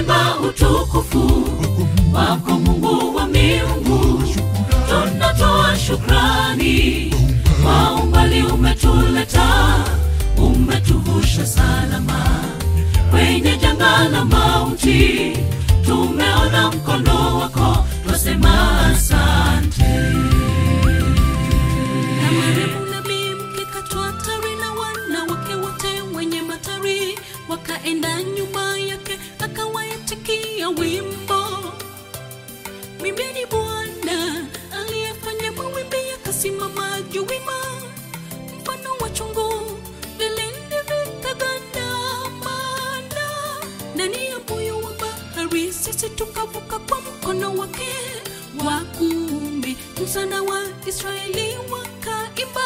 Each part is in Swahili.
tunaimba utukufu wako Mungu wa miungu, tunatoa shukrani kwa umbali umetuleta, umetuvusha salama kwenye janga la mauti, tumeona mkono wako, twasema asante. Na marehemu nabii mke katwa hatari na wanawake wote wenye matari wakaenda nyuma yake akawaitikia wimbo mwimbeni bwana aliyefanya mawimbi yakasimama juu wima mfano wa chungu vilindi vikagandamana ndani ya moyo wa bahari sisi tukavuka kwa mkono wake wa kuume msana wa israeli wakaimba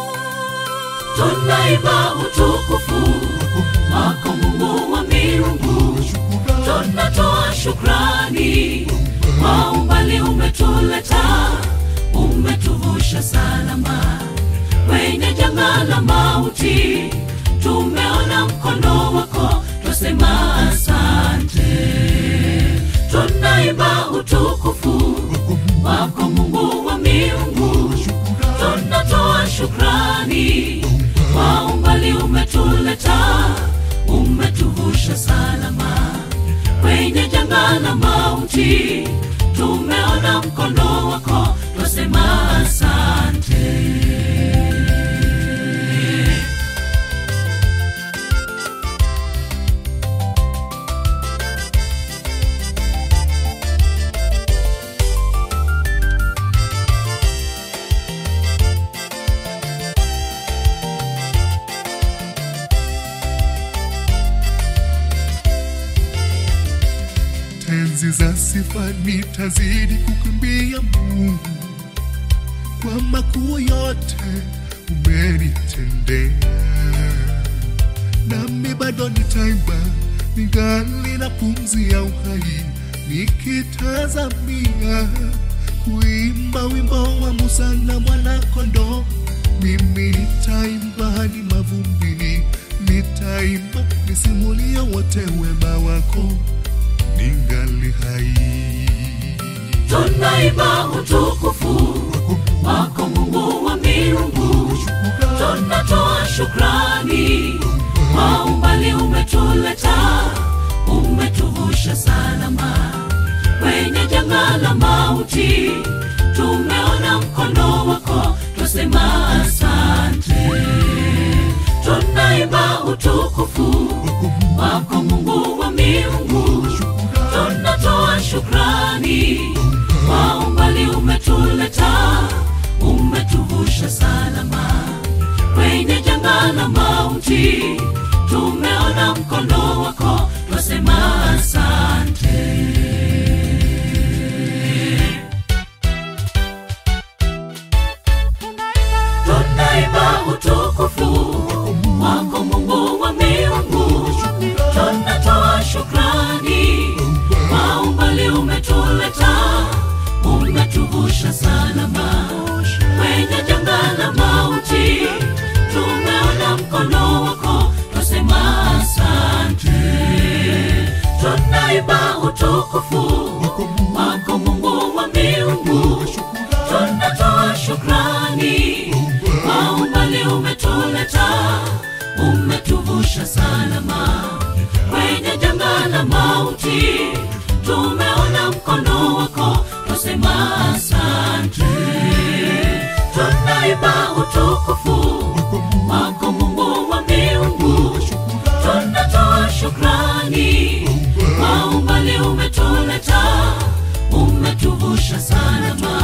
Tunaimba utukufu wako Mungu wa miungu, tunatoa shukrani kwa umbali umetuleta, umetuvusha salama kwenye janga la mauti, tumeona mkono wako, twasema asante. Tunaimba utukufu wako Mungu wa miungu, tunatoa shukrani kwa umbali umetuleta, umetuvusha salama kwenye janga la mauti, tumeona mkono wako, twasema asante. tenzi za sifa nitazidi kukimbia Mungu kwa makuu yote umenitendea, nami bado nitaimba ningali na pumzi ya uhai, nikitazamia kuimba wimbo wa Musa na mwana kondoo. Mimi nitaimba hadi mavumbini, nitaimba nisimulie wote wema wako ningali hai. Tunaimba utukufu wako Mungu wa miungu, tunatoa shukrani kwa umbali umetuleta, umetuvusha salama kwenye janga la mauti, tumeona mkono wako, twasema asante. Tunaimba utukufu wako Mungu wa miungu, tunatoa shukrani kwa umbali umetuleta, umetuvusha salama kwenye janga la mauti, tumeona mkono wako, twasema asante. Tunaimba utukufu wako Mungu wa miungu, tunatoa shukrani kwa umbali umetuleta, umetuvusha salama kwenye janga la mauti, tumeona mkono wako, twasema asante. Tunaimba utukufu wako Mungu wa miungu, tunatoa shukrani kwa umbali umetuleta, umetuvusha salama kwenye janga la mauti, tumeona mkono wako, twasema asante. Tunaimba utukufu wako Mungu wa miungu, tunatoa shukrani kwa umbali umetuleta, umetuvusha salama